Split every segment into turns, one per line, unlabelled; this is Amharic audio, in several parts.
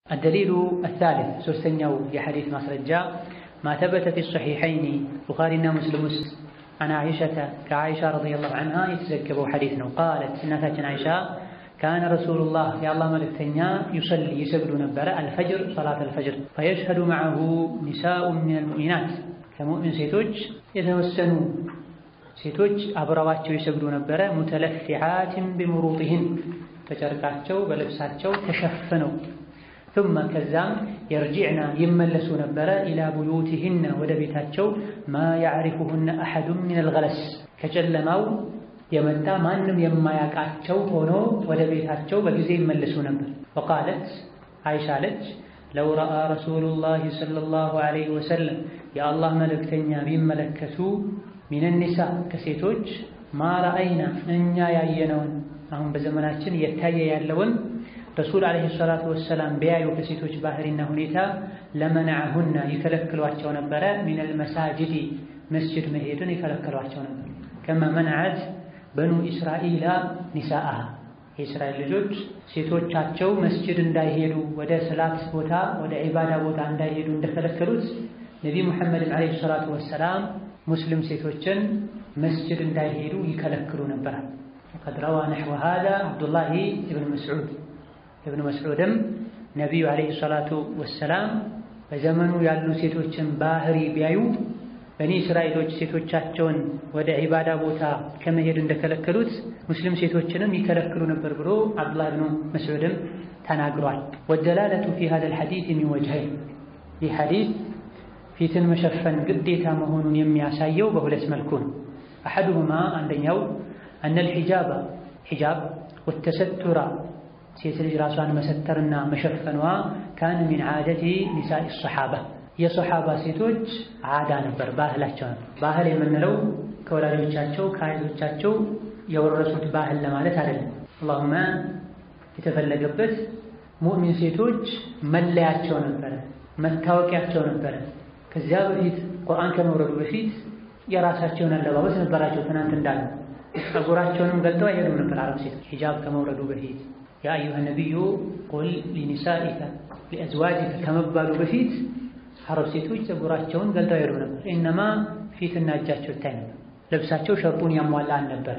الدليل الثالث ሶስተኛው የሐዲስ ማስረጃ ما ثبت في الصحيحين ቡኻሪና ሙስሊም ውስጥ عن عائشة ከዓይሻ ረዲየላሁ ዐንሃ የተዘገበው ሐዲስ ነው። ቃለት እናታችን አይሻ ካነ ረሱሉላህ የአላህ መልእክተኛ ዩሰሊ ይሰግዱ ነበረ አልፈጅር ሰላት አልፈጅር ፈየሽሀዱ መዐሁ ኒሳኡን ሚነል ሙእሚናት ከሙእሚን ሴቶች የተወሰኑ ሴቶች አብረዋቸው ይሰግዱ ነበረ። ሙተለፊዓትን ቢሙሩጢህን በጨርቃቸው በልብሳቸው ተሸፍነው ثم ከዛም የርጂዕና ይመለሱ ነበረ ኢላ ቡዩቲህነ ወደ ቤታቸው ማ ያዕሪፉሁነ አሐዱን ሚነል ገለስ ከጨለማው የመጣ ማንም የማያውቃቸው ሆኖ ወደ ቤታቸው በጊዜ ይመለሱ ነበር። ወቃለት አይሻ አለች ለው ረአ ረሱሉላህ ሰለላሁ ዐለይሂ ወሰለም የአላህ መልእክተኛ ቢመለከቱ ሚነኒሳ ከሴቶች ማ ረአይና እኛ ያየነውን አሁን በዘመናችን እየታየ ያለውን ረሱል ዐለይሂ ሰላቱ ወሰላም ቢያዩ ከሴቶች ባህሪና ሁኔታ ለመናዐሁና ይከለክሏቸው ነበረ። ሚነል መሳጅዲ መስጅድ መሄድን ይከለክሏቸው ነበር። ከማ መንዐት በኑ ኢስራኤላ ኒሳአሃ የእስራኤል ልጆች ሴቶቻቸው መስጅድ እንዳይሄዱ ወደ ሰላት ቦታ ወደ ዒባዳ ቦታ እንዳይሄዱ እንደከለከሉት ነቢ ሙሐመድን ዐለይሂ ሰላቱ ወሰላም ሙስሊም ሴቶችን መስጅድ እንዳይሄዱ ይከለክሉ ነበር። ወቀድ ረዋ ነሕወ ሃዛ ዓብዱላሂ ኢብን መስዑድ ኢብን መስዑድም ነቢዩ ዐለይሂ ሰላቱ ወሰላም በዘመኑ ያሉ ሴቶችን ባህሪ ቢያዩ በኒ እስራኤሎች ሴቶቻቸውን ወደ ዒባዳ ቦታ ከመሄድ እንደከለከሉት ሙስሊም ሴቶችንም ይከለክሉ ነበር ብሎ ዓብዱላህ ብኑ መስዑድም ተናግሯል። ወደላለቱ ፊ ሃዛል ሐዲስ ሚን ወጅሀይን ይህ ሐዲስ ፊትን መሸፈን ግዴታ መሆኑን የሚያሳየው በሁለት መልኩ ነው። አሐዱሁማ አንደኛው አነል ሒጃባ ሒጃብ ወተሰቱራ ሴት ልጅ ራሷን መሰተርና መሸፈኗ ካነ ሚን ዓደቲ ኒሳኢ ሰሓባ የሰሓባ ሴቶች ዓዳ ነበር፣ ባህላቸው ነበር። ባህል የምንለው ከወላጆቻቸው ከአያቶቻቸው የወረሱት ባህል ለማለት አይደለም። አላሁማ የተፈለገበት ሙእሚን ሴቶች መለያቸው ነበረ፣ መታወቂያቸው ነበረ። ከዚያ በፊት ቁርአን ከመውረዱ በፊት የራሳቸውን አለባበስ ነበራቸው። ትናንት እንዳለ ፀጉራቸውንም ገልጠው አይሄዱም ነበር አረብ ሴቶች ሂጃብ ከመውረዱ በፊት ያ አዩሃ ነቢዩ ቁል ሊኒሳኢከ ሊአዝዋጅከ ከመባሉ በፊት አረብ ሴቶች ፀጉራቸውን ገልጠው አይሄዱም ነበር። ኢነማ ፊትና እጃቸው ይታይ ነበር። ልብሳቸው ሸርጡን ያሟላ አልነበር።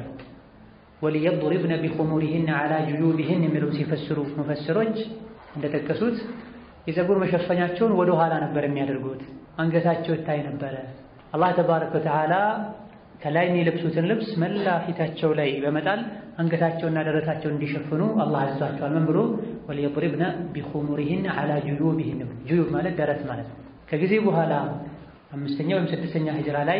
ወሊየድሪብነ ቢኹሙሪሂነ ዐላ ጁዩቢሂን የሚለው ሲፈስሩ ሙፈስሮች እንደጠቀሱት የፀጉር መሸፈኛቸውን ወደ ኋላ ነበር የሚያደርጉት። አንገታቸው ይታይ ነበረ። አላህ ተባረከ ወተዓላ ከላይ የሚለብሱትን ልብስ መላ ፊታቸው ላይ በመጣል አንገታቸውና ደረታቸውን እንዲሸፍኑ አላህ አዟቸዋል። ምን ብሎ ወሊየድሪብነ ቢኹሙሪሂን ዐላ ጁዩቢሂን። ጁዩብ ማለት ደረት ማለት ነው። ከጊዜ በኋላ አምስተኛ ወይም ስድስተኛ ሂጅራ ላይ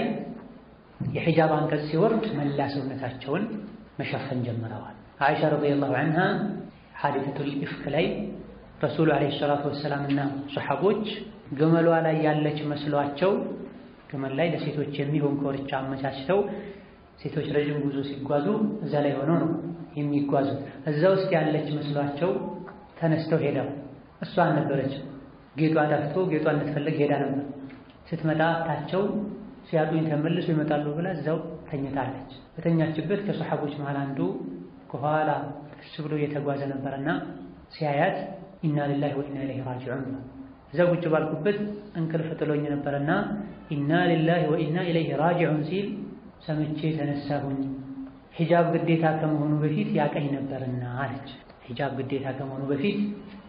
የሒጃብ አንቀጽ ሲወርድ መላ ሰውነታቸውን መሸፈን ጀምረዋል። አይሻ ረዲየላሁ ዐንሃ ሐዲሰቱል ኢፍክ ላይ ረሱሉ ዐለይሂ ሰላቱ ወሰላም እና ሰሐቦች ግመሏ ላይ ያለች መስሏቸው ግመል ላይ ለሴቶች የሚሆን ኮርቻ አመቻችተው ሴቶች ረዥም ጉዞ ሲጓዙ እዛ ላይ ሆነው ነው የሚጓዙት። እዛ ውስጥ ያለች መስሏቸው ተነስተው ሄደው እሷ አልነበረችም። ጌጧ ጠፍቶ ጌጧ እንድትፈልግ ሄዳ ነበር። ስትመጣ ታቸው ሲያጡኝ ተመልሶ ይመጣሉ ብላ እዛው ተኝታለች። በተኛችበት ከሰሐቦች መሃል አንዱ ከኋላ ቀስ ብሎ እየተጓዘ ነበረና ሲያያት ኢና ሊላሂ ወኢና ኢለይሂ ራጂዑን እዛ ቁጭ ባልኩበት እንቅልፍ ጥሎኝ ነበረና ኢና ሊላሂ ወኢና ኢለይሂ ራጂዑን ሲል ሰምቼ ተነሳሁኝ። ሒጃብ ግዴታ ከመሆኑ በፊት ያቀኝ ነበርና አለች። ሒጃብ ግዴታ ከመሆኑ በፊት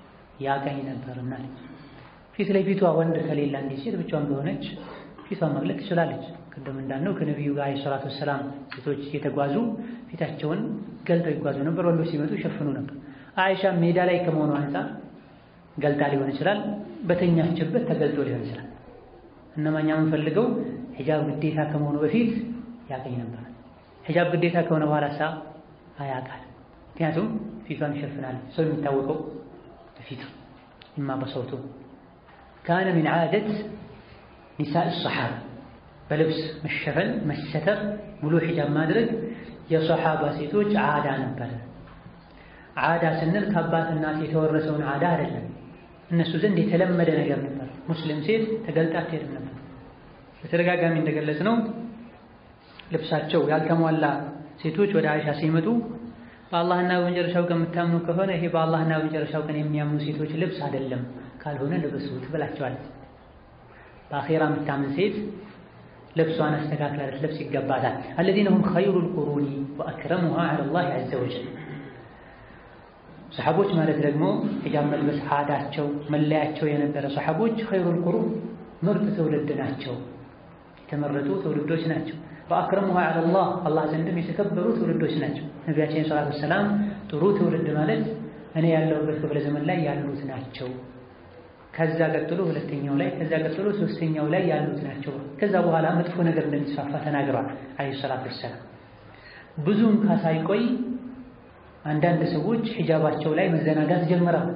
ያቀኝ ነበርና አለች። ፊት ለፊቷ ወንድ ከሌላ እንዲህ ሴት ብቻዋን ከሆነች ፊቷን መግለጥ ትችላለች። ቅድም እንዳልነው ከነቢዩ ጋር ዓለይሂ ሰላቱ ወሰላም ሴቶች የተጓዙ ፊታቸውን ገልጠው ይጓዙ ነበር። ወንዶች ሲመጡ ይሸፍኑ ነበር። አይሻ ሜዳ ላይ ከመሆኑ አንፃር ገልጣ ሊሆን ይችላል፣ በተኛችበት ተገልጦ ሊሆን ይችላል። እነማኛ የምንፈልገው ሒጃብ ግዴታ ከመሆኑ በፊት ያቀኝ ነበር። ሒጃብ ግዴታ ከሆነ በኋላ ሳ አያቃል። ምክንያቱም ፊቷን ይሸፍናል። ሰው የሚታወቀው በፊቱ ኢማ በሰውቱ ካነ ሚን ዓደት ኒሳኢ ሰሓባ በልብስ መሸፈን መሰተር፣ ሙሉ ሒጃብ ማድረግ የሰሓባ ሴቶች ዓዳ ነበረ። ዓዳ ስንል ከአባት እናት የተወረሰውን ዓዳ አይደለም። እነሱ ዘንድ የተለመደ ነገር ነበር። ሙስሊም ሴት ተገልጣ አትሄድም ነበር። በተደጋጋሚ እንደገለጽ ነው ልብሳቸው ያልተሟላ ሴቶች ወደ አይሻ ሲመጡ በአላህና በመጨረሻው ቀን የምታምኑ ከሆነ ይሄ በአላህና በመጨረሻው ቀን የሚያምኑ ሴቶች ልብስ አይደለም፣ ካልሆነ ልበሱት ብላቸዋለች። በአኼራ የምታምን ሴት ልብሷን አስተካክላ ልትለብስ ይገባታል። አለዚነ ሁም ኸይሩል ቁሩኒ ወአክረሙሃ ዐለላህ ዐዘ ወጀል። ሰሓቦች ማለት ደግሞ ሒጃብ መልበስ ዓዳቸው መለያቸው የነበረ ሰሓቦች ኸይሩል ቁሩን ምርጥ ትውልድ ናቸው፣ የተመረጡ ትውልዶች ናቸው። ወአክረሙሃ ዐለላህ አላህ ዘንድም የተከበሩ ትውልዶች ናቸው። ነቢያችን ሰላቱ ወሰላም ጥሩ ትውልድ ማለት እኔ ያለሁበት ክፍለ ዘመን ላይ ያሉት ናቸው ከዛ ቀጥሎ ሁለተኛው ላይ ከዛ ቀጥሎ ሶስተኛው ላይ ያሉት ናቸው። ከዛ በኋላ መጥፎ ነገር እንደሚስፋፋ ተናግረዋል አለይሂ ሰላቱ ወሰላም። ብዙም ካሳይቆይ አንዳንድ ሰዎች ሒጃባቸው ላይ መዘናጋት ጀምረዋል።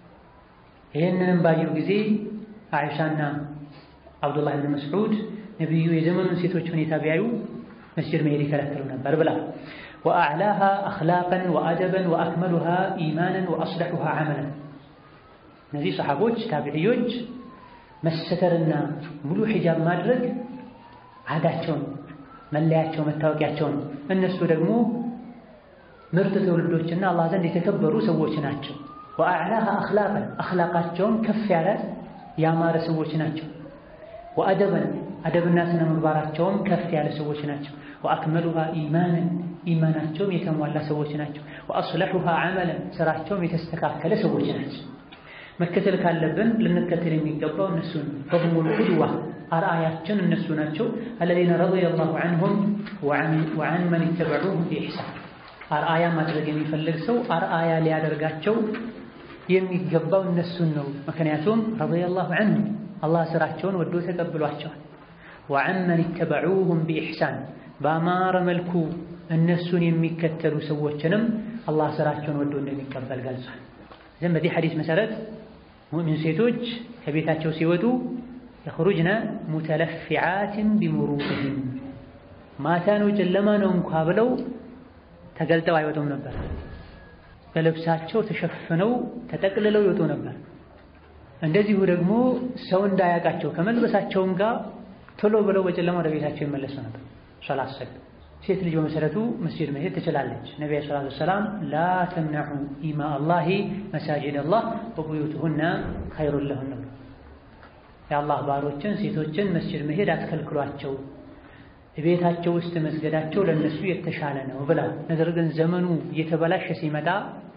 ይህንንም ባዩ ጊዜ አይሻና አብዱላህ ብን መስዑድ ነቢዩ የዘመኑን ሴቶች ሁኔታ ቢያዩ መስጅድ መሄድ ይከለክሉ ነበር ብላ ወአዕላሃ አኽላቀን ወአደበን ወአክመሉሃ ኢማንን ወአስለሑሃ ዐመለን እነዚህ ሰሓቦች ታቢዕዮች መሰተርና ሙሉ ሒጃብ ማድረግ ዓዳቸውን መለያቸው መታወቂያቸው ነው። እነሱ ደግሞ ምርጥ ትውልዶችና አላህ ዘንድ የተከበሩ ሰዎች ናቸው። ወአዕላሃ አኽላቀን አኽላቃቸውን ከፍ ያለ ያማረ ሰዎች ናቸው። ወአደበን አደብና ስነ ምግባራቸውም ከፍ ያለ ሰዎች ናቸው። ወአክመሉሃ ኢማንን ኢማናቸውም የተሟላ ሰዎች ናቸው። ወአስለሑሃ ዐመለን ስራቸውም የተስተካከለ ሰዎች ናቸው። መከተል ካለብን ልንከተል የሚገባው እነሱን ፈሁሙል ቁድዋ አርአያችን እነሱ ናቸው። አለዚነ ረዲየላሁ ዐንሁም ወዐን መን ኢተበዑሁም ቢኢሕሳን አርአያ ማድረግ የሚፈልግ ሰው አርአያ ሊያደርጋቸው የሚገባው እነሱን ነው። ምክንያቱም ረዲየላሁ ዐንሁም አላህ ስራቸውን ወዶ ተቀብሏቸዋል። ወዐን መን ኢተበዑሁም ቢኢሕሳን በአማረ መልኩ እነሱን የሚከተሉ ሰዎችንም አላህ ስራቸውን ወዶ እንደሚቀበል ገልጿል። ዘን በዚህ ሐዲስ መሰረት ሙእሚን ሴቶች ከቤታቸው ሲወጡ የኽሩጅነ ሙተለፊዓትን ቢሙሩቅህም ማታ ነው ጨለማ ነው እንኳ ብለው ተገልጠው አይወጡም ነበር። በልብሳቸው ተሸፍነው ተጠቅልለው ይወጡ ነበር። እንደዚሁ ደግሞ ሰው እንዳያውቃቸው ከመልበሳቸውም ጋር ቶሎ ብለው በጨለማ ወደ ቤታቸው ይመለሱ ነበር። ሶላት ሰግድ ሴት ልጅ በመሰረቱ መስጂድ መሄድ ትችላለች። ነቢዩ ሰለላሁ ዐለይሂ ወሰለም ላ ተምነዑ ኢማ አላሂ መሳጂድ አላህ ወቡዩቱሁና ኸይሩን ለሁን ነው። የአላህ ባሮችን ሴቶችን መስጂድ መሄድ አትከልክሏቸው፣ ቤታቸው ውስጥ መስገዳቸው ለእነሱ የተሻለ ነው ብላ። ነገር ግን ዘመኑ እየተበላሸ ሲመጣ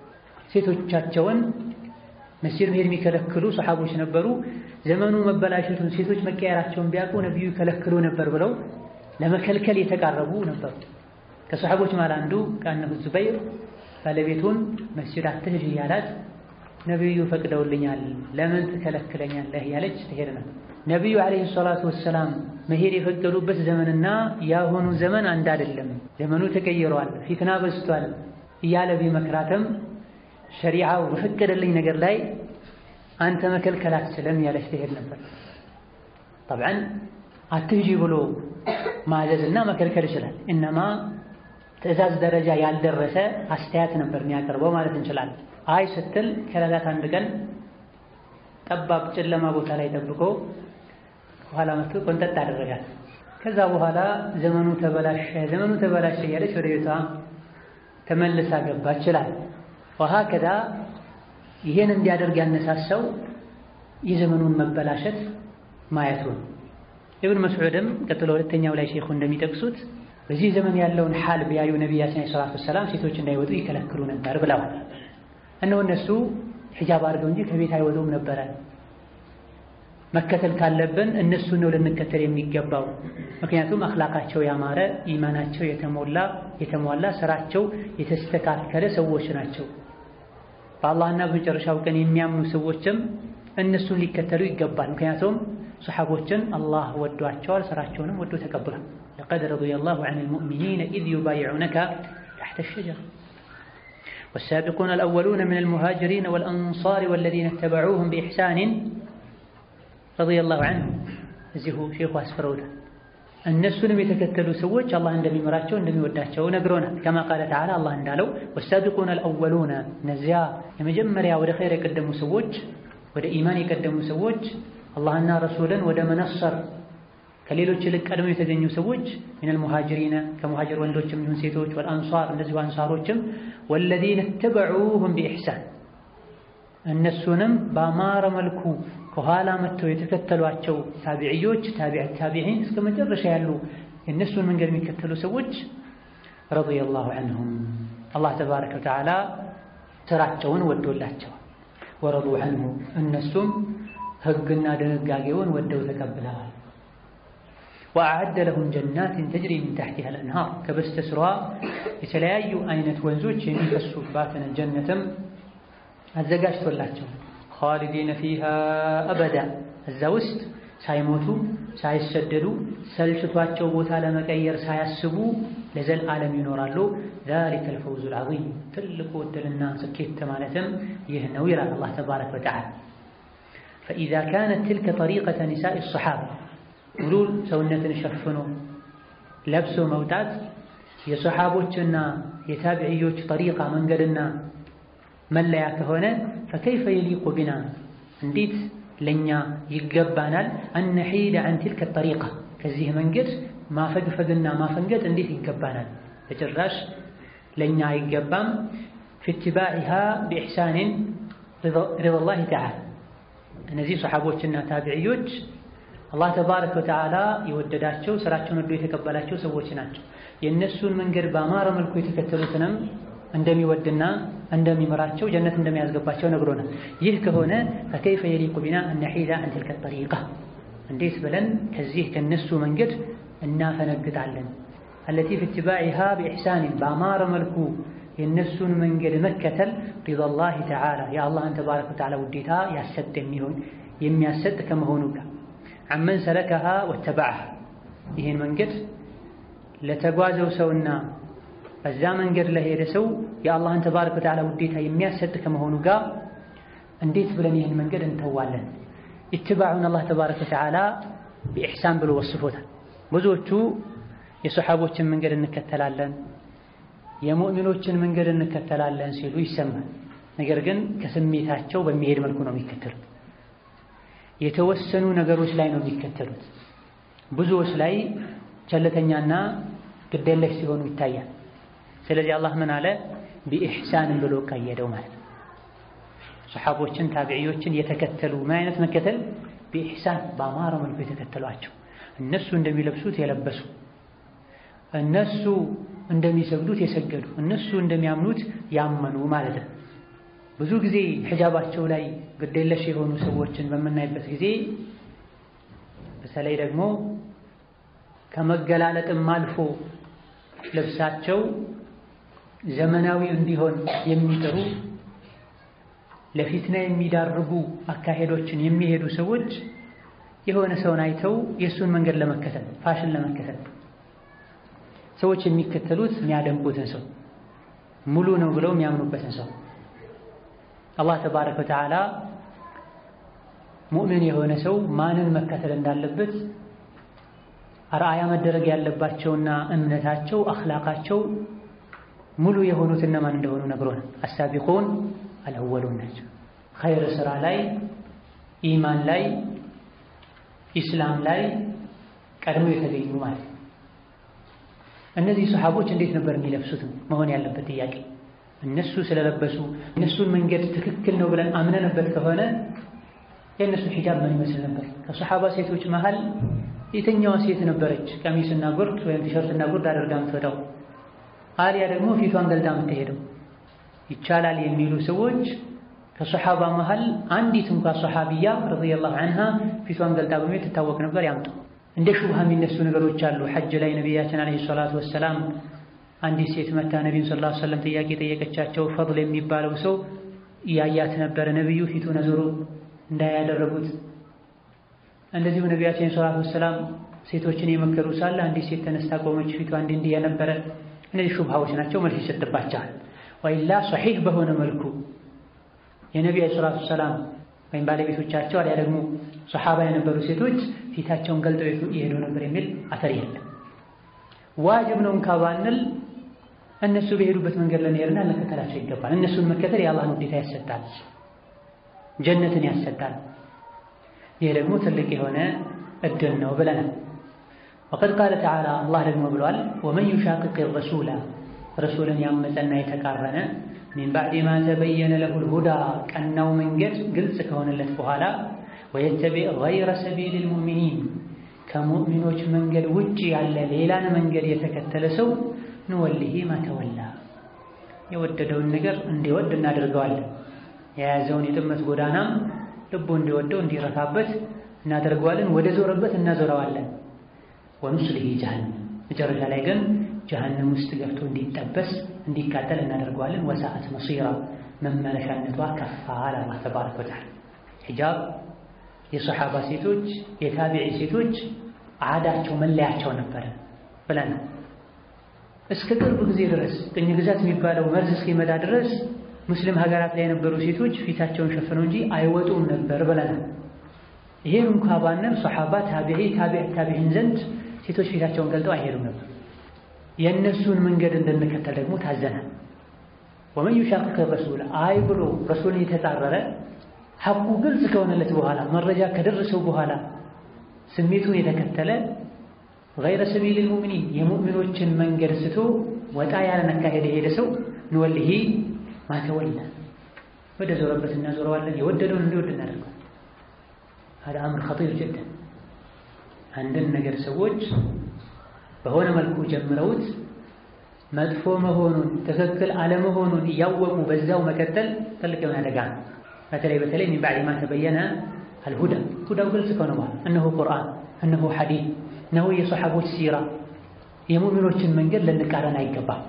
ሴቶቻቸውን መስጂድ መሄድ የሚከለክሉ ሰሓቦች ነበሩ። ዘመኑ መበላሸቱን ሴቶች መቀየራቸውን ቢያውቁ ነቢዩ ይከለክሉ ነበር ብለው ለመከልከል የተቃረቡ ነበሩ። ከሰሓቦች መሃል አንዱ ከአነሁ ዙበይር ባለቤቱን መስጂድ አትሂጂ እያላት ነቢዩ ፈቅደውልኛል ለምን ትከለክለኛለህ እያለች ትሄድ ነበር። ነቢዩ ዓለይሂ ሰላቱ ወሰላም መሄድ የፈቀዱበት ዘመንና ያሁኑ ዘመን አንድ አይደለም፣ ዘመኑ ተቀይሯል፣ ፊትና በዝቷል እያለ ቢመክራትም ሸሪዓው በፈቀደልኝ ነገር ላይ አንተ መከልከል አትችልም እያለች ትሄድ ነበር። ጠብዓን አትሂጂ ብሎ ማዘዝ እና መከልከል ይችላል። እነማ ትዕዛዝ ደረጃ ያልደረሰ አስተያየት ነበር የሚያቀርበው ማለት እንችላለን። አይ ስትል ከዕለታት አንድ ቀን ጠባብ ጨለማ ቦታ ላይ ጠብቆ በኋላ መጥቶ ቆንጠጥ አደረጋት። ከዛ በኋላ ዘመኑ ተበላሸ፣ ዘመኑ ተበላሸ እያለች ወደ ቤቷ ተመልሳ ገባ ይችላል። ወሀከዛ ይሄን እንዲያደርግ ያነሳሳው የዘመኑን መበላሸት ማየቱ ነው። ኢብን መስዑድም ቀጥሎ ሁለተኛው ላይ ሼኹ እንደሚጠቅሱት በዚህ ዘመን ያለውን ሓል ቢያዩ ነቢያችን ሰላቱ ወሰላም ሴቶች እንዳይወጡ ይከለክሉ ነበር ብለዋል። እነሆ እነሱ ሒጃብ አድርገው እንጂ ከቤት አይወጡም ነበረ። መከተል ካለብን እነሱን ነው ልንከተል የሚገባው። ምክንያቱም አኽላቃቸው ያማረ፣ ኢማናቸው የተሞላ የተሟላ፣ ስራቸው የተስተካከለ ሰዎች ናቸው። በአላህና በመጨረሻው ቀን የሚያምኑ ሰዎችም እነሱን ሊከተሉ ይገባል። ምክንያቱም ሰሓቦችን አላህ ወዷቸዋል፣ ስራቸውንም ወዶ ተቀብሏል። ለቀድ ረዲየላሁ ዐኒል ሙእሚኒነ ኢዝ ዩባይዑነከ ተሕተ ሸጀራ ወሳቢቁነ አልአወሉነ ሚነል ሙሃጅሪነ ወልአንሳሪ ወለዚነ ተበዑሁም ቢኢሕሳኒን ረዲየላሁ ዐንሁም። እዚሁ ሼኹ አስፍረውታል። እነሱንም የተከተሉ ሰዎች አላህ እንደሚመራቸው እንደሚወዳቸው ነግሮናል። ከማ ቃለ ተዓላ አላህ እንዳለው ወሳቢቁነ አልአወሉነ እነዚያ የመጀመሪያ ወደ ኸይር የቀደሙ ሰዎች ወደ ኢማን የቀደሙ ሰዎች አላህና ረሱልን ወደ መነሰር ከሌሎች ይልቅ ቀድመው የተገኙ ሰዎች ሚነል ሙሃጅሪነ ከሙሃጅር ወንዶችም ይሁን ሴቶች ወልአንሷር እንደዚሁ አንሷሮችም ወለዚነ ተበዑሁም ቢኢሕሳን እነሱንም በአማረ መልኩ ከኋላ መጥተው የተከተሏቸው ታቢዕዮች ታቢዕ ታቢዒን እስከ መጨረሻ ያሉ የእነሱን መንገድ የሚከተሉ ሰዎች ረዲየላሁ ዐንሁም አላህ ተባረከ ወተዓላ ስራቸውን ወዶላቸዋል። ወረዱ ዐንሁ እነሱም ሕግና ድንጋጌውን ወደው ተቀብለዋል። ወአዐደ ለሁም ጀናትን ተጅሪ ሚን ተሕቲሃ አልአንሃር ከበስተ ስሯ የተለያዩ አይነት ወንዞች የሚፈሱባትን ጀነትም አዘጋጅቶላቸው ኻሊዲነ ፊሃ አበዳ እዛ ውስጥ ሳይሞቱ ሳይሰደዱ ሰልችቷቸው ቦታ ለመቀየር ሳያስቡ ለዘልዓለም ይኖራሉ። ዛሊከል ፈውዙል ዐዚም ትልቁ ዕድልና ስኬት ማለትም ይህ ነው ይላል አላህ ተባረከ ወተዓላ። ፈኢዛ ካነት ትልከ ጠሪቀተ ኒሳኢ ሰሓባ ሙሉ ሰውነትን ሸፍኖ ለብሶ መውጣት የሰሓቦችና የታቢዕዮች ጠሪቃ መንገድና መለያ ከሆነ ፈከይፈ የሊቁ ቢና እንዴት ለእኛ ይገባናል አነሒደ አን ትልከ ጠሪቃ ከዚህ መንገድ ማፈግፈግና ማፈንገጥ እንዴት ይገባናል? በጭራሽ ለእኛ አይገባም። ፊ ኢትባዒሃ ቢኢሕሳንን ሪዳላሂ ተዓላ እነዚህ ሰሓቦችና ታቢዕዮች አላህ ተባረከ ወተዓላ የወደዳቸው ስራቸውን ወዶ የተቀበላቸው ሰዎች ናቸው። የእነሱን መንገድ በአማረ መልኩ የተከተሉትንም እንደሚወድና እንደሚመራቸው ጀነት እንደሚያስገባቸው ነግሮናል። ይህ ከሆነ ፈከይፈ የሊቁ ቢና አነሒዳ አን ትልከ ጠሪቃ እንዴት ብለን ከዚህ ከነሱ መንገድ እናፈነግጣለን? አለቲ ፊ ኢትባዒሃ ቢኢሕሳንን በአማረ መልኩ የእነሱን መንገድ መከተል ሪዳላሂ ተዓላ የአላህን ተባረከ ወተዓላ ውዴታ ያሰጥ የሚሆን የሚያሰጥ ከመሆኑ ጋር አመን ሰለከሃ ወተበዐሃ ይህን መንገድ ለተጓዘው ሰውና በዛ መንገድ ለሄደ ሰው የአላህን ተባረከ ወተዓላ ውዴታ የሚያሰጥ ከመሆኑ ጋር እንዴት ብለን ይህን መንገድ እንተዋለን? ኢትባዑን አላህ ተባረከ ወተዓላ ቢኢሕሳን ብሎ ወስፎታል። ብዙዎቹ የሰሓቦችን መንገድ እንከተላለን፣ የሙእሚኖችን መንገድ እንከተላለን ሲሉ ይሰማል። ነገር ግን ከስሜታቸው በሚሄድ መልኩ ነው የሚከተሉት። የተወሰኑ ነገሮች ላይ ነው የሚከተሉት። ብዙዎች ላይ ቸልተኛና ግዴለሽ ሲሆኑ ይታያል። ስለዚህ አላህ ምን አለ? ቢኢሕሳንም ብሎ ቀየደው ማለት ነው። ሰሓቦችን ታቢዕዮችን የተከተሉ ምን አይነት መከተል? ቢኢሕሳን በአማረ መልኩ የተከተሏቸው እነሱ እንደሚለብሱት የለበሱ እነሱ እንደሚሰግዱት የሰገዱ እነሱ እንደሚያምኑት ያመኑ ማለት ነው። ብዙ ጊዜ ሒጃባቸው ላይ ግዴለሽ የሆኑ ሰዎችን በምናይበት ጊዜ በተለይ ደግሞ ከመገላለጥም አልፎ ልብሳቸው ዘመናዊ እንዲሆን የሚጥሩ ለፊትና የሚዳርጉ አካሄዶችን የሚሄዱ ሰዎች የሆነ ሰውን አይተው የእሱን መንገድ ለመከተል ፋሽን ለመከተል ሰዎች የሚከተሉት የሚያደንቁትን ሰው ሙሉ ነው ብለው የሚያምኑበትን ሰው አላህ ተባረከ ወተዓላ ሙእምን የሆነ ሰው ማንን መከተል እንዳለበት አርአያ መደረግ ያለባቸውና እምነታቸው አኽላቃቸው ሙሉ የሆኑት እነማን እንደሆኑ ነግሮናል። አሳቢቁን አልአወሉን ናቸው። ኸይር ስራ ላይ፣ ኢማን ላይ፣ ኢስላም ላይ ቀድመው የተገኙ ማለት ነው። እነዚህ ሰሓቦች እንዴት ነበር የሚለብሱት መሆን ያለበት ጥያቄ። እነሱ ስለለበሱ እነሱን መንገድ ትክክል ነው ብለን አምነንበት ከሆነ የእነሱ ሒጃብ ምን ይመስል ነበር? ከሰሓባ ሴቶች መሃል የትኛዋ ሴት ነበረች ቀሚስና ጉርድ ወይም ቲሸርትና ጉርድ አድርጋ የምትወጣው? አሊያ ደግሞ ፊቷን ገልጣ የምትሄደው? ይቻላል የሚሉ ሰዎች ከሰሓባ መሃል አንዲት እንኳ ሰሓቢያ ረዲየላሁ ዐንሃ ፊቷን ገልጣ በመሄድ ትታወቅ ነበር ያምጡ። እንደ ሹብሃ የሚነሱ ነገሮች አሉ። ሐጅ ላይ ነቢያችን ዓለይሂ ሰላቱ ወሰላም አንዲት ሴት መታ ነቢዩን ሰለላሁ ዐለይሂ ወሰለም ጥያቄ ጠየቀቻቸው። ፈድል የሚባለው ሰው እያያት ነበረ። ነቢዩ ፊቱን አዞሮ እንዳያደረጉት እንደዚሁ ነቢያችን ሰለላሁ ዐለይሂ ወሰለም ሴቶችን የመከሩ ሳለ አንዲት ሴት ተነስታ ቆመች። ፊቷ እንዲህ እንዲህ የነበረ እነዚህ ሹብሃዎች ናቸው። መልስ ይሰጥባቸዋል። ወይላ ሶሒህ በሆነ መልኩ የነቢዩ ሰለላሁ ዐለይሂ ወሰለም ወይም ባለቤቶቻቸው አሊያ ደግሞ ሰሓባ የነበሩ ሴቶች ፊታቸውን ገልጠው ይሄዱ ነበር የሚል አተር የለም። ዋጅብ ነው እንኳ ባንል እነሱ በሄዱበት መንገድ ለመሄድና ልንከተላቸው ይገባል። እነሱን መከተል የአላህን ውዴታ ያሰጣል፣ ጀነትን ያሰጣል። ይህ ደግሞ ትልቅ የሆነ እድል ነው ብለናል። ወቀድ ቃለ ተዓላ አላህ ደግሞ ብሏል፣ ወመን ዩሻቅቅ ረሱላ ረሱልን ያመፀና የተቃረነ ሚን ባዕድ ማ ተበየነ ለሁል ሁዳ ቀናው መንገድ ግልጽ ከሆነለት በኋላ ወየተቢዕ ገይረ ሰቢሊል ሙእሚኒን ከሙእሚኖች መንገድ ውጭ ያለ ሌላን መንገድ የተከተለ ሰው ንወልሂ ማተወላ የወደደውን ነገር እንዲወድ እናደርገዋለን። የያዘውን የጥመት ጎዳናም ልቡ እንዲወደው እንዲረካበት እናደርገዋለን። ወደ ዞረበት እናዞረዋለን። ወኑስሊሂ ጀሃነም መጨረሻ ላይ ግን ጀሃነም ውስጥ ገብቶ እንዲጠበስ እንዲቃጠል እናደርገዋለን። ወሰዓት መሲራ መመለሻነቷ ከፋ አለ አላህ ተባረከ ወተዓላ። ሒጃብ የሰሓባ ሴቶች የታቢዒ ሴቶች አዳቸው መለያቸው ነበረ ብለናል። እስከ ቅርብ ጊዜ ድረስ ቅኝ ግዛት የሚባለው መርዝ እስኪመጣ ድረስ ሙስሊም ሀገራት ላይ የነበሩ ሴቶች ፊታቸውን ሸፍነው እንጂ አይወጡም ነበር ብለናል። ይሄን እንኳ ባነር ሰሓባ፣ ታቢዒ፣ ታቢዕ ታቢዒን ዘንድ ሴቶች ፊታቸውን ገልጠው አይሄዱም ነበር። የእነሱን መንገድ እንድንከተል ደግሞ ታዘናል። ወመን ዩሻቅቅ ረሱል አይ ብሎ ረሱልን የተጻረረ ሐቁ ግልጽ ከሆነለት በኋላ መረጃ ከደረሰው በኋላ ስሜቱን የተከተለ ገይረ ሰቢሊል ሙእሚኒን የሙእሚኖችን መንገድ ስቶ ወጣ ያለን አካሄድ የሄደ ሰው ንወልሂ ማተወላ ወደ ዞረበት እናዞረዋለን። የወደደውን እንዲወድ እናደርገዋል። ሀዳ አምር ኸጢር ጅደን አንድን ነገር ሰዎች በሆነ መልኩ ጀምረውት መጥፎ መሆኑን ትክክል አለመሆኑን እያወቁ በዛው መቀጠል ትልቅ የሆነ አደጋ ነው። በተለይ በተለይ ሚን ባዕድ ማ ተበየነ አልሁዳ ሁዳው ግልጽ ከሆነ በኋላ እነሆ ቁርአን፣ እነሆ ሐዲስ፣ እነሆ የሰሓቦች ሲራ የሙእሚኖችን መንገድ ልንቃረን አይገባም።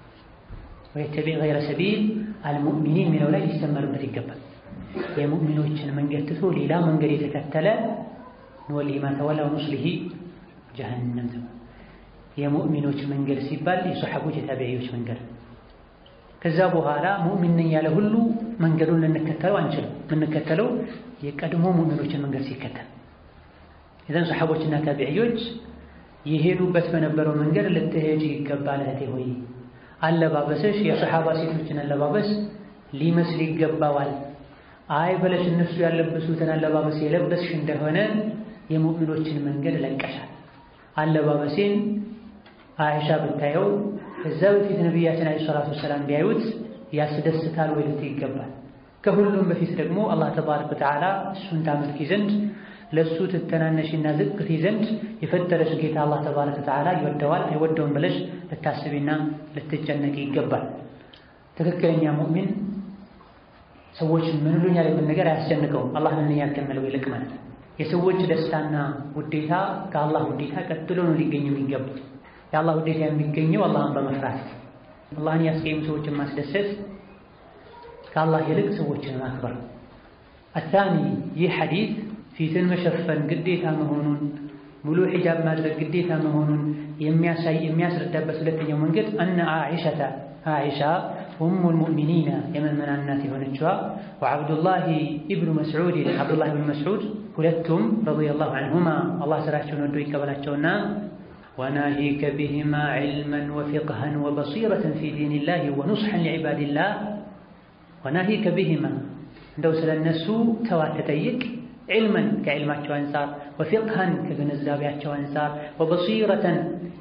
ወየተቢዕ ገይረ ሰቢል አልሙእሚኒን የሚለው ላይ ሊሰመርበት ይገባል። የሙእሚኖችን መንገድ ትቶ ሌላ መንገድ የተከተለ ንወሊሂ ማ ተወላ ወኑስሊሂ ጀሀነም። የሙእሚኖች መንገድ ሲባል የሰሓቦች የታቢዒዎች መንገድ ከዛ በኋላ ሙእሚን ነኝ ያለ ሁሉ መንገዱን ልንከተለው አንችልም። የምንከተለው የቀድሞ ሙእሚኖችን መንገድ ሲከተል የዘን ሰሓቦችና ታቢዕዮች የሄዱበት በነበረው መንገድ ልትሄጂ ይገባል እህቴ ሆይ፣ አለባበስሽ የሰሓባ ሴቶችን አለባበስ ሊመስል ይገባዋል። አይ በለሽ እነሱ ያለበሱትን አለባበስ የለበስሽ እንደሆነ የሙእሚኖችን መንገድ ለቀሻል። አለባበሴን አይሻ ብታየው ከዛ በፊት ነቢያችን ዓለይሂ ሰላቱ ወሰላም ቢያዩት ያስደስታል ወይ ልትይ ይገባል። ከሁሉም በፊት ደግሞ አላህ ተባረከ ወተዓላ እሱን ታመልኪ ዘንድ ለእሱ ትተናነሽና ዝቅት ዘንድ የፈጠረሽ ጌታ አላህ ተባረከ ወተዓላ ይወደዋል አይወደውም ብለሽ ልታስቢና ልትጨነቂ ይገባል። ትክክለኛ ሙእሚን ሰዎች ምን ይሉኛል የሚል ነገር አያስጨንቀውም። አላህ ምን ያከመለው ይልቅ ማለት የሰዎች ደስታና ውዴታ ከአላህ ውዴታ ቀጥሎ ነው ሊገኝ የሚገባው። የአላህ ውዴታ የሚገኘው አላህን በመፍራት አላህን ያስቀየሙ ሰዎችን ማስደሰት ከአላህ ይልቅ ሰዎችን ማክበር። አታኒ ይህ ሐዲስ ፊትን መሸፈን ግዴታ መሆኑን ሙሉ ሒጃብ ማድረግ ግዴታ መሆኑን የሚያሳይ የሚያስረዳበት ሁለተኛው መንገድ አነ አኢሸተ አኢሻ ኡሙል ሙእሚኒና የምእመናን እናት የሆነችዋ ወዐብዱላሂ ኢብኑ መስዑድ ዐብዱላህ ብን መስዑድ ሁለቱም ረዲየላሁ ዐንሁማ አላህ ስራቸውን ወዶ ይቀበላቸውና ወናሂከ ቢሂማ ዒልመን ወፊቅሀን ወበሲረተን ፊ ዲኒላሂ ወኑስሐን ሊዕባዲላህ ወናሂከ ቢሂማ እንደው ስለ እነሱ ተዋት ተጠይቅ ዒልመን ከዕልማቸው አንጻር ወፊቅሀን ከግንዛቤያቸው አንጻር ወበሲረተን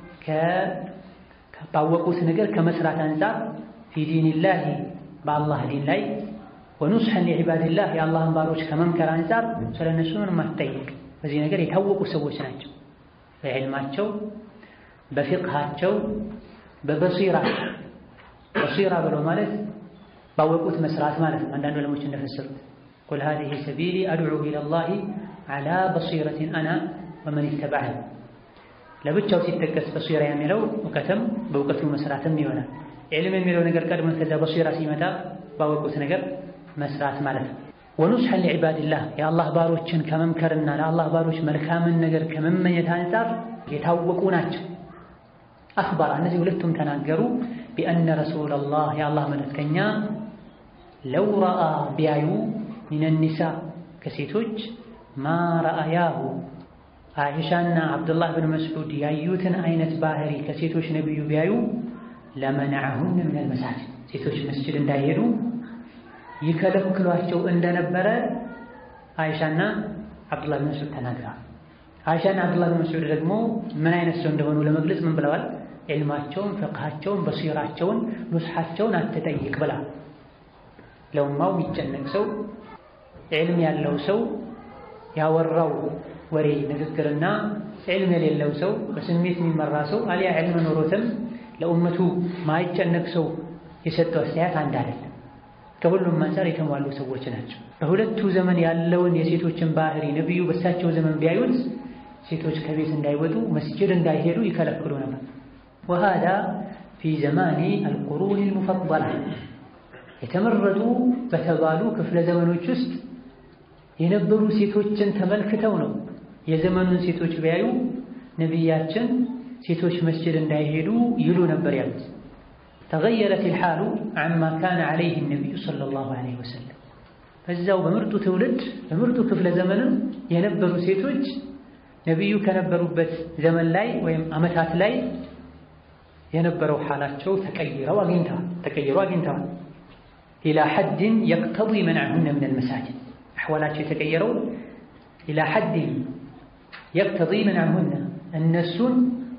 ባወቁት ነገር ከመስራት አንጻር ፊ ዲኒላሂ በአላህ ዲን ላይ ወኑስሐን ሊዕባዲላህ የአላህን ባሮች ከመምከር አንጻር ስለ እነሱ ምንም አትጠይቅ። በዚህ ነገር የታወቁ ሰዎች ናቸው። በዕልማቸው፣ በፊቅሃቸው፣ በበሲራቸው በሲራ ብሎ ማለት ባወቁት መስራት ማለት ነው። አንዳንድ ዕለሞች እንደፈሰሩት ቁል ሃዚሂ ሰቢሊ አድዑ ኢለላሂ ዐላ በሲረቲን አና ወመን ኢተበዐኒ። ለብቻው ሲጠቀስ በሲራ የሚለው እውቀትም በእውቀቱ መስራትም ይሆናል። ዕልም የሚለው ነገር ቀድሞ ከዛ በሲራ ሲመጣ ባወቁት ነገር መስራት ማለት ነው። ወኑስሐን ሊዕባድላህ የአላህ ባሮችን ከመምከርና ለአላህ ባሮች መልካምን ነገር ከመመኘት አንጻር የታወቁ ናቸው። አኽበራ እነዚህ ሁለቱም ተናገሩ ቢአነ ረሱለላህ የአላህ መልእክተኛ ለው ረአ ቢያዩ ሚነ ኒሳ ከሴቶች ማ ረአያሁ አይሻና አብዱላህ ብን መስዑድ ያዩትን አይነት ባህሪ ከሴቶች ነቢዩ ቢያዩ ለመነዐሁን ሚነል መሳጅድ ሴቶች መስጅድ እንዳይሄዱ ይከለክሏቸው እንደነበረ አይሻና አብዱላህ ብን መስዑድ ተናግረዋል። አይሻና አብዱላህ ብን መስዑድ ደግሞ ምን አይነት ሰው እንደሆኑ ለመግለጽ ምን ብለዋል? ዕልማቸውን፣ ፍቅሃቸውን፣ በሲራቸውን፣ ኑስሓቸውን አትጠይቅ ብላ ለኡማው የሚጨነቅ ሰው ዕልም ያለው ሰው ያወራው ወሬ ንግግርና ዕልም የሌለው ሰው በስሜት የሚመራ ሰው አሊያ ዕልም ኖሮትም ለኡመቱ ማይጨነቅ ሰው የሰጠው አስተያየት አንድ አይደለም። ከሁሉም አንፃር የተሟሉ ሰዎች ናቸው። በሁለቱ ዘመን ያለውን የሴቶችን ባህሪ ነቢዩ በሳቸው ዘመን ቢያዩት ሴቶች ከቤት እንዳይወጡ መስጅድ እንዳይሄዱ ይከለክሉ ነበር። ወሃዳ ፊ ዘማኒ አልቁሩን ልሙፈበላ የተመረጡ በተባሉ ክፍለ ዘመኖች ውስጥ የነበሩ ሴቶችን ተመልክተው ነው የዘመኑን ሴቶች ቢያዩ ነቢያችን ሴቶች መስጅድ እንዳይሄዱ ይሉ ነበር ያሉት። ተገየረት ልሓሉ አማ ካነ ዓለይህ ነቢዩ ሰለላሁ ዓለይሂ ወሰለም በዛው በምርጡ ትውልድ በምርጡ ክፍለ ዘመንም የነበሩ ሴቶች ነቢዩ ከነበሩበት ዘመን ላይ ወይም ዓመታት ላይ የነበረው ሓላቸው ተቀይረው አግኝተዋል ተቀይረው አግኝተዋል። ኢላ ሐድን የቅተዲ መንዐሁነ ምን አልመሳጅድ አሕዋላቸው የተቀየረው ኢላ ሐድን የቅተዲ መንዐሁነ እነሱን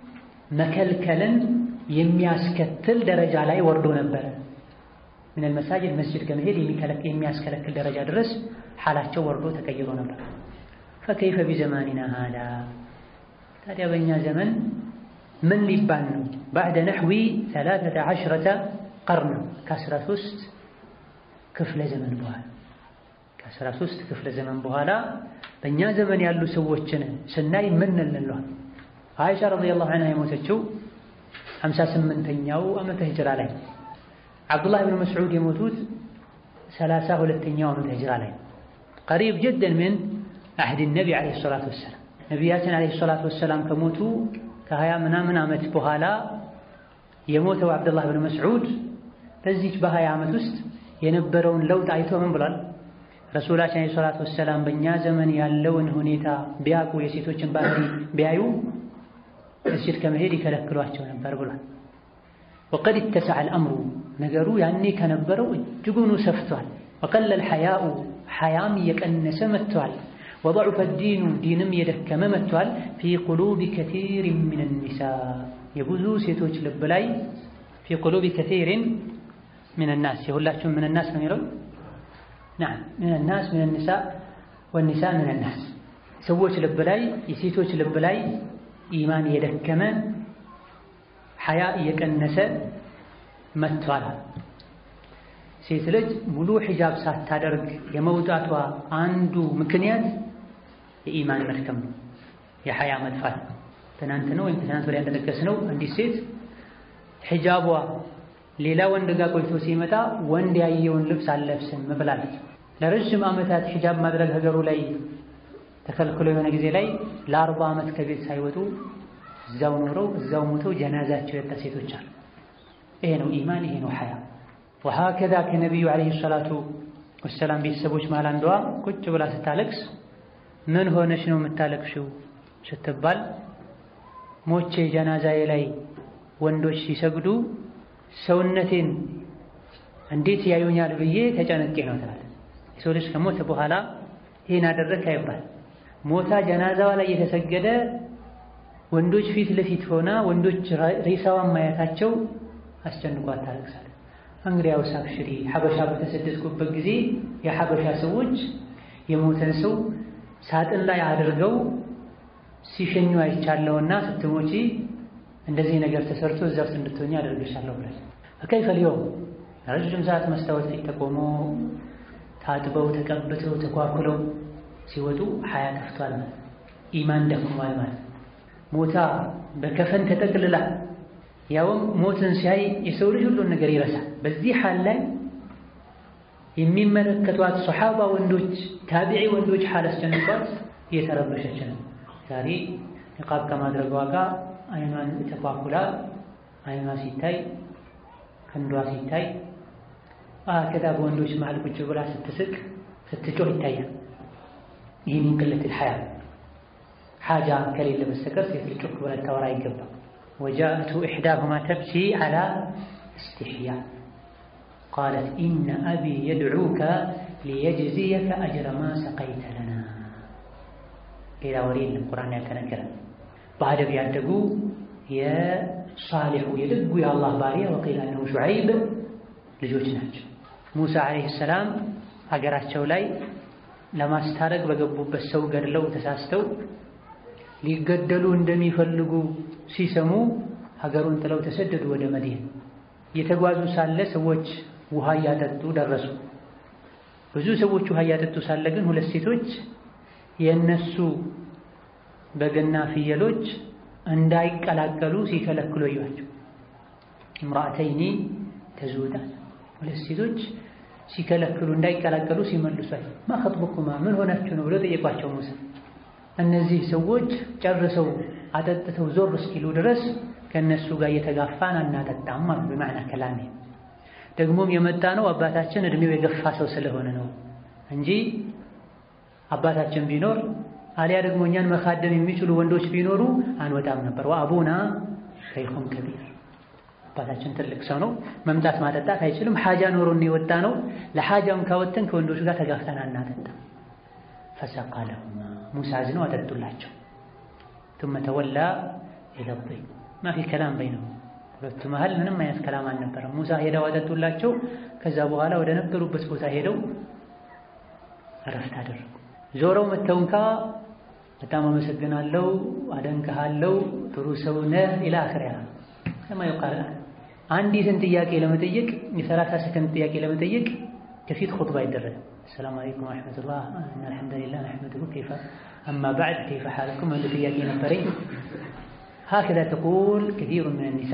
መከልከልን የሚያስከትል ደረጃ ላይ ወርዶ ነበረ። ምን አልመሳጅድ መስጅድ ከመሄድ የሚያስከለክል ደረጃ ድረስ ሓላቸው ወርዶ ተቀይሮ ነበር። ፈከይፈ ቢዘማኒና ሃዳ ታዲያ በእኛ ዘመን ምን ሊባል ነው? ባዕደ ነሕዊ ሰላሰተ ዐሽረተ ቀርን ከአስራ ሦስት ክፍለ ዘመን በኋላ ከአስራ ሦስት ክፍለ ዘመን በኋላ በእኛ ዘመን ያሉ ሰዎችን ስናይ ምን እንለዋል? አይሻ ረዲየላሁ ዐንሃ የሞተችው ሀምሳ ስምንተኛው ዓመተ ሂጅራ ላይ ዓብዱላህ ብን መስዑድ የሞቱት ሰላሳ ሁለተኛው ዓመተ ሂጅራ ላይ ቀሪብ ጀደን ምን አህድ ነቢ ዓለይሂ ሰላቱ ወሰላም ነቢያችን ዓለይሂ ሰላቱ ወሰላም ከሞቱ ከሀያ ምናምን ዓመት በኋላ የሞተው ዓብዱላህ ብን መስዑድ በዚች በሀያ ዓመት ውስጥ የነበረውን ለውጥ አይቶ ምን ብሏል? ረሱላችን ዓለይሂ ሰላቱ ወሰላም በእኛ ዘመን ያለውን ሁኔታ ቢያውቁ የሴቶችን ባህሪ ቢያዩ መስጅድ ከመሄድ ይከለክሏቸው ነበር ብሏል። ወቀድ ኢተሰዐ አልአምሩ ነገሩ ያኔ ከነበረው እጅጉኑ ሰፍቷል። ወቀለል ሐያኡ ሐያም እየቀነሰ መጥቷል። ወضዑፈ ዲኑ ዲንም እየደከመ መጥቷል። ፊ ቁሉቢ ከሲሪን ሚነ ኒሳ የብዙ ሴቶች ልብ ላይ ፊ ቁሉቢ ከሲሪን ሚነ ናስ የሁላችሁም ሚነ ናስ ነው የሚለው ናም ሚነ ናስ ሚነ ኒሳ ወኒሳ ሚነ ናስ ሰዎች ልብ ላይ የሴቶች ልብ ላይ ኢማን እየደከመ ሐያ እየቀነሰ መጥቷል። ሴት ልጅ ሙሉ ሒጃብ ሳታደርግ የመውጣቷ አንዱ ምክንያት የኢማን መድከም ነው፣ የሐያ መጥፋት። ትናንት ነው ወይም ትናንት ወዲያ እንደጠቀስነው አንዲት ሴት ሒጃቧ ሌላ ወንድ ጋር ቆይቶ ሲመጣ ወንድ ያየውን ልብስ አልለብስም ብላለች። ለረዥም ዓመታት ሒጃብ ማድረግ ሀገሩ ላይ ተከልክሎ የሆነ ጊዜ ላይ ለአርባ ዓመት ከቤት ሳይወጡ እዛው ኖረው እዛው ሞተው ጀናዛቸው የወጣ ሴቶች አሉ። ይሄ ነው ኢማን፣ ይሄ ነው ሐያ። ወሀከዛ ከነቢዩ ዓለይሂ ሰላቱ ወሰላም ቤተሰቦች መሃል አንዷ ቁጭ ብላ ስታለቅስ ምን ሆነሽ ነው የምታለቅሽው ስትባል ሞቼ ጀናዛዬ ላይ ወንዶች ሲሰግዱ ሰውነቴን እንዴት ያዩኛል ብዬ ተጨነቄ ነው ትላለች። የሰው ልጅ ከሞተ በኋላ ይህን አደረግክ አይባል። ሞታ ጀናዛዋ ላይ የተሰገደ ወንዶች ፊት ለፊት ሆና ወንዶች ሬሳዋን ማየታቸው አስጨንቋት ታለቅሳለች። እንግዲያውስ አብሽሪ፣ ሐበሻ በተሰደድኩበት ጊዜ የሐበሻ ሰዎች የሞተን ሰው ሳጥን ላይ አድርገው ሲሸኙ አይቻለሁና ስትሞቺ እንደዚህ ነገር ተሰርቶ እዛ ውስጥ እንድትሆኚ አደርግሻለሁ ብላለች። ከይፈ ሊዮም ረዥም ሰዓት መስታወት ፊት ተቆሞ ታጥበው ተቀብተው ተኳኩለው ሲወጡ ሐያ ጠፍቷል ማለት ኢማን ደክሟል ማለት ሞታ በከፈን ተጠቅልላ ያውም ሞትን ሲያይ የሰው ልጅ ሁሉን ነገር ይረሳል። በዚህ ሐል ላይ የሚመለከቷት ሶሓባ ወንዶች፣ ታቢዒ ወንዶች ሐል አስጨንቋት እየተረበሸች ነው። ዛሬ ንቃብ ከማድረጓ ጋር አይኗን ተኳኩላ አይኗ ሲታይ ክንዷ ሲታይ ከዛ በወንዶች መሃል ቁጭ ብላ ስትስቅ ስትጮህ ይታያል። ይህን ቅለት ልሐያ ሓጃ ከሌለ በስተቀር ሴት ልጅ ጮክ ብላ ልታወራ አይገባም። ወጃእቱ ኢሕዳሁማ ተብኪ ዓላ እስትሕያ ቃለት ኢነ አቢ የድዑከ ሊየጅዝየከ አጅረ ማ ሰቀይተ ለና ሌላ ወሬ የለም። ቁርአን ያልተነገረን በአደብ ያደጉ የሳሊሑ የደጉ የአላህ ባሪያ ወቂል አነሁ ሹዐይብ ልጆች ናቸው። ሙሳ ዓለይሂ ሰላም ሀገራቸው ላይ ለማስታረቅ በገቡበት ሰው ገድለው ተሳስተው ሊገደሉ እንደሚፈልጉ ሲሰሙ ሀገሩን ጥለው ተሰደዱ ወደ መዲና። እየተጓዙ ሳለ ሰዎች ውሃ እያጠጡ ደረሱ። ብዙ ሰዎች ውሃ እያጠጡ ሳለ ግን ሁለት ሴቶች የእነሱ በግና ፍየሎች እንዳይቀላቀሉ ሲከለክሉ እዩዋቸው። እምራአተይኒ ተዙዳን ሁለት ሴቶች ሲከለክሉ እንዳይቀላቀሉ ሲመልሷል። ማ ኸጥቡኩማ ምን ሆናችሁ ነው ብለው ጠየቋቸው ሙሳ። እነዚህ ሰዎች ጨርሰው አጠጥተው ዞር እስኪሉ ድረስ ከእነሱ ጋር እየተጋፋን አናጠጣም አሉ። በማዕና ከላሜ ደግሞም የመጣ ነው አባታችን እድሜው የገፋ ሰው ስለሆነ ነው እንጂ አባታችን ቢኖር አሊያ ደግሞ እኛን መካደም የሚችሉ ወንዶች ቢኖሩ አንወጣም ነበር። ወአቡና ሸይኹን ከቢር አባታችን ትልቅ ሰው ነው፣ መምጣት ማጠጣት አይችልም። ሐጃ ኖሮን የወጣ ነው። ለሐጃም ካወተን ከወንዶች ጋር ተጋፍተን አናጠጣም። ፈሰቃ ለሁማ ሙሳ አዝነው አጠጡላቸው። ثم ተወላ ኢለ dhiብ ማ ፊ ከላም በይነሁም ሁለቱ መሀል ምንም አይነት ከላም አልነበረም። ሙሳ ሄደው አጠጡላቸው። ከዛ በኋላ ወደ ነበሩበት ቦታ ሄደው እረፍት አደረጉ። ዞረው መተው እንኳ በጣም አመሰግናለሁ፣ አደንቅሃለሁ፣ ጥሩ ሰው ነህ ኢላ አኺሪሃ ከማ ይቃል አንዲትን ጥያቄ ለመጠየቅ የሰላሳ ሰከንድ ጥያቄ ለመጠየቅ ከፊት ኹጥባ አይደረግም። ሰላም አለይኩም ወረሕመቱላህ እና አልሐምዱሊላህ ነሕመዱሁ ከይፈ አማ በዕድ ከይፈ ሓለኩም አንድ ጥያቄ ነበረኝ። ሀከዛ ተቁል ከሲሩ ምን ኒሳ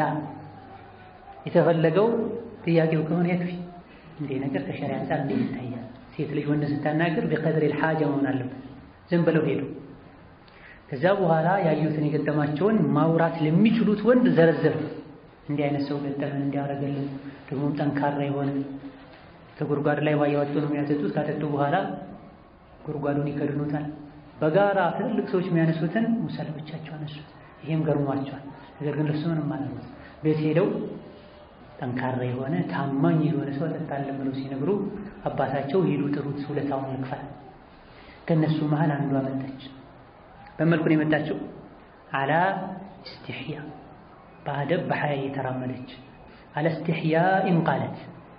የተፈለገው ጥያቄው ከሆነ የክፊ እንዲህ ነገር ከሸሪዓ አንፃር እንዴት ይታያል? ሴት ልጅ ወንድ ስታናገር ቢቀድር ልሓጃ መሆን አለበት። ዝም ብለው ሄዱ። ከዛ በኋላ ያዩትን የገጠማቸውን ማውራት ለሚችሉት ወንድ ዘረዘሩ። እንዲህ አይነት ሰው ገጠመን እንዲያደርገልን ደግሞም ጠንካራ የሆነ ከጉድጓድ ላይ ውሃ እያወጡ ነው የሚያጠጡት። ካጠጡ በኋላ ጉድጓዱን ይከድኑታል። በጋራ ትልልቅ ሰዎች የሚያነሱትን ሙሳ ለብቻቸው አነሱት። ይሄም ገርሟቸዋል። ነገር ግን ለሱ ምንም አላሉት። ቤት ሄደው ጠንካራ የሆነ ታማኝ የሆነ ሰው አጠጣለን ብለው ሲነግሩ አባታቸው ሂዱ ጥሩት፣ ውለታውን ይክፈል። ከእነሱ መሀል አንዷ መጣች። በመልኩ ነው የመጣችው። አላ እስትሕያ በአደብ በሐያ እየተራመደች አላ እስትሕያኢን ቃለት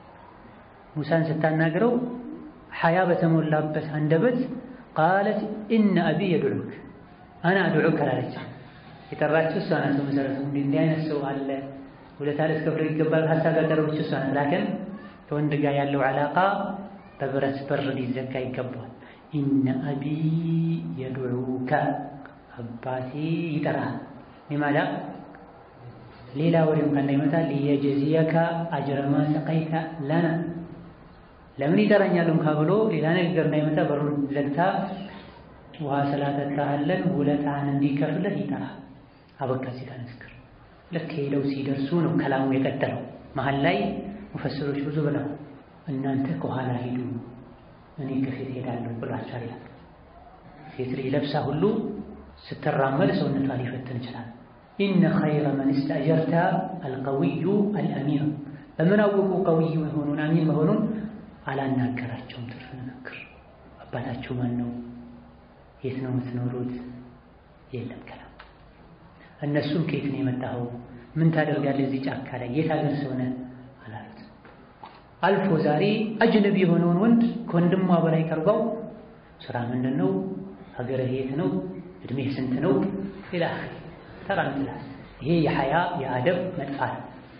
ሙሳን ስታናግረው ሐያ በተሞላበት አንደበት ቃለት ኢነ አቢ የድዑክ አና አድዑክ አላለች። የጠራችው እሷ ናት። መሰረቱ እንዲህ አይነት ሰው አለ ውለታ ልትከፍለው ይገባል። ሀሳብ ያቀረበች እሷ ናት። ላከን ከወንድ ጋር ያለው ዓላቃ በብረት በር ሊዘጋ ይገባል። ኢነ አቢ የድዑከ አባቴ ይጠራል። ሊማዳ ሌላ ወሬም እንዳይመጣ ሊየጀዚየከ አጅረማ ሰቀይተ ለና ለምን ይጠራኛል እንኳ ብሎ ሌላ ነገር እንዳይመጣ በሩን ዘግታ ውሃ ስላጠጣህልን ውለታህን እንዲከፍልህ ይጠራል። አበቃ እዚህ ጋር ንግግር። ልክ ሄደው ሲደርሱ ነው ከላሙ የቀጠለው። መሀል ላይ ሙፈስሮች ብዙ ብለው እናንተ ከኋላ ሂዱ እኔ ከፊት ሄዳለሁ ብሏቸዋል ይላል። ሴት ልጅ ለብሳ ሁሉ ስትራመድ ሰውነቷ ሊፈትን ይችላል። ኢነ ኸይረ መን ስተእጀርተ አልቀዊዩ አልአሚር። በምን አወቁ ቀዊዩ መሆኑን አሚን መሆኑን አላናገራቸውም። ትርፍ ንግግር። አባታችሁ ማን ነው? የት ነው የምትኖሩት? የለም ከላም። እነሱም ከየት ነው የመጣኸው? ምን ታደርጋለህ እዚህ ጫካ ላይ? የት ሀገር ሰው ነህ አላሉት። አልፎ ዛሬ አጅነቢ የሆነውን ወንድ ከወንድሟ በላይ ቀርባው ስራ ምንድን ነው? ሀገርህ የት ነው? እድሜህ ስንት ነው? ሌላ ተራ ምትላል። ይሄ የሐያ የአደብ መጥፋት።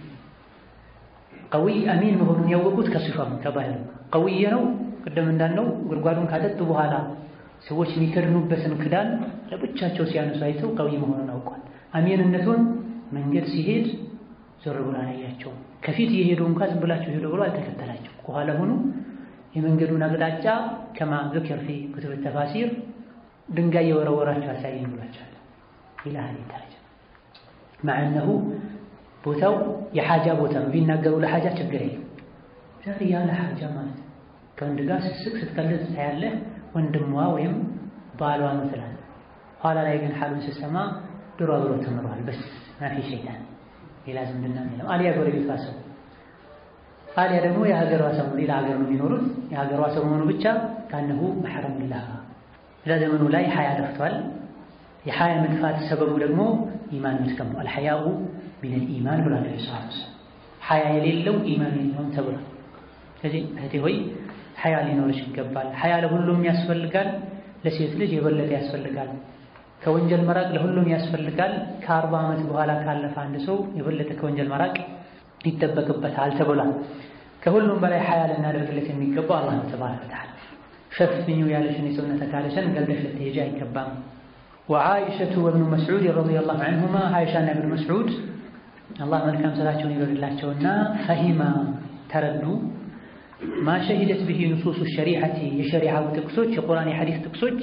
ቀዊይ አሚን መሆኑን ያወቁት ከሲፋም ከባህል ቀዊይ ነው። ቅድም እንዳልነው ጉድጓዱን ካጠጡ በኋላ ሰዎች የሚከድኑበትን ክዳን ለብቻቸው ሲያነሱ አይተው ቀዊይ መሆኑን አውቋል። አሚንነቱን መንገድ ሲሄድ ዞር ብሎ አላያቸውም። ከፊት እየሄዱ እንኳ ዝም ብላቸው ሄዱ ብሎ አልተከተላቸው። ከኋላ ሆኑ የመንገዱን አቅጣጫ ከማ ذكر في كتب التفاسير ድንጋይ የወረወራቸው አሳየኝ ብሏቸዋል። ኢላህ ደረጃ مع انه ቦታው የሓጃ ቦታ ነው። ቢናገሩ ለሓጃ ችግር የለም። ዛሬ ያለ ሓጃ ማለት ከወንድ ጋር ስስቅ ስትቀልድ ታያለህ። ወንድሟ ወይም ባሏ ነው ትላለህ። ኋላ ላይ ግን ሓሉን ስትሰማ ድሮ አብሮ ተምሯል። በስ ማፊ ሸይጣን ሌላ ዝምድና የለም። አሊያ ጎረቤቷ ሰው አሊያ ደግሞ የሀገሯ ሰው ሌላ ሀገር ነው የሚኖሩት። የሀገሯ ሰው መሆኑ ብቻ ካነሁ መሕረም ላ እዛ ዘመኑ ላይ ሀያ ጠፍቷል። የሀያ መጥፋት ሰበቡ ደግሞ ኢማን መድከም ነው። አልሐያኡ ሚነል ኢማን ብሏል ሰሃቦች። ሀያ የሌለው ኢማን የለውም ተብሏል። ስለዚህ እህቴ ሆይ ሀያ ሊኖርሽ ይገባል። ሀያ ለሁሉም ያስፈልጋል። ለሴት ልጅ የበለጠ ያስፈልጋል። ከወንጀል መራቅ ለሁሉም ያስፈልጋል። ከአርባ ዓመት በኋላ ካለፈ አንድ ሰው የበለጠ ከወንጀል መራቅ ይጠበቅበታል ተብሏል። ከሁሉም በላይ ሀያ ልናደርግለት የሚገባው አላህ ተባረከ ወተዓላ ሸፍኙ ያለሽን የሰውነት አካልሽን ገልጠሽ ልትሄጂ አይገባም። ወዓኢሸቱ ወብኑ መስዑድ ረዲየላሁ ዐንሁማ አይሻና ብኑ መስዑድ አላህ መልካም ስራቸውን ይበልላቸውና ፈሂማ ተረዱ ማ ሸሂደት ብሂ ንሱሱ ሸሪዓቲ የሸሪዓው ጥቅሶች የቁርአን የሐዲስ ጥቅሶች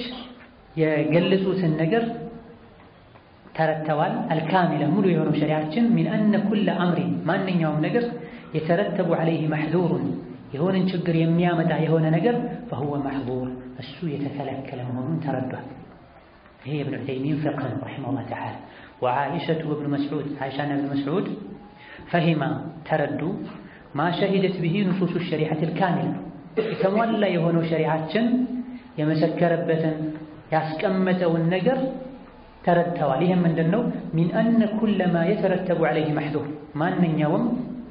የገለጹትን ነገር ተረድተዋል። አልካሚለ ሙሉ የሆነው ሸሪዓችን ሚን አነ ኩለ አምሪን ማንኛውም ነገር የተረተቡ ዐለይህ መሕዙሩን የሆነን ችግር የሚያመጣ የሆነ ነገር ፈሁወ መሕዙር እሱ የተከለከለ መሆኑን ተረዷል። ይሄ የብን ዑተይሚን ፍቅህ ነው ረሒመሁላህ ተዓላ። ወዓኢሸቱ ወብኑ መስዑድ አይሻና ብን መስዑድ ፈሂማ ተረዱ ማ ሸሂደት ብሂ ንሱሱ ሸሪዓት ልካሚላ የተሟላ የሆነው ሸሪዓችን የመሰከረበትን ያስቀመጠውን ነገር ተረድተዋል። ይህም ምንድን ነው? ሚን አነ ኩለ ማ የተረተቡ ዐለይህ መሕዙር ማንኛውም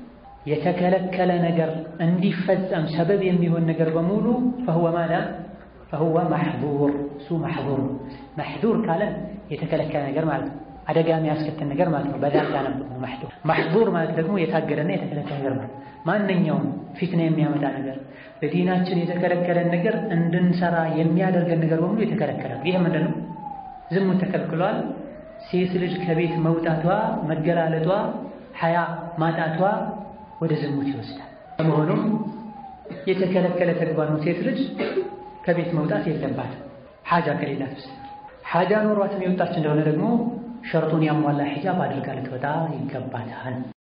የተከለከለ ነገር እንዲፈጸም ሰበብ የሚሆን ነገር በሙሉ ፈሁወ ማዳ ፈሁወ መሕዙር እሱ መሕዙር መሕዙር ካለን የተከለከለ ነገር ማለት ነው። አደጋ የሚያስከትል ነገር ማለት ነው። በዛ ታነብ መሕዙር መሕዙር ማለት ደግሞ የታገደና የተከለከለ ነገር ማለት ማንኛውም ፊትና የሚያመጣ ነገር በዲናችን የተከለከለን ነገር እንድንሰራ የሚያደርገን ነገር በሙሉ የተከለከለ ነው። ይህ ምንድን ነው? ዝሙት ተከልክሏል። ሴት ልጅ ከቤት መውጣቷ መገላለጧ፣ ሐያ ማጣቷ ወደ ዝሙት ይወስዳል። በመሆኑም የተከለከለ ተግባር ነው። ሴት ልጅ ከቤት መውጣት የለባትም ሓጃ ከሌላት በስተቀር። ሓጃ ኖሯትም የወጣች እንደሆነ ደግሞ ሸርጡን ያሟላ ሒጃብ አድርጋ ልትወጣ ይገባታል።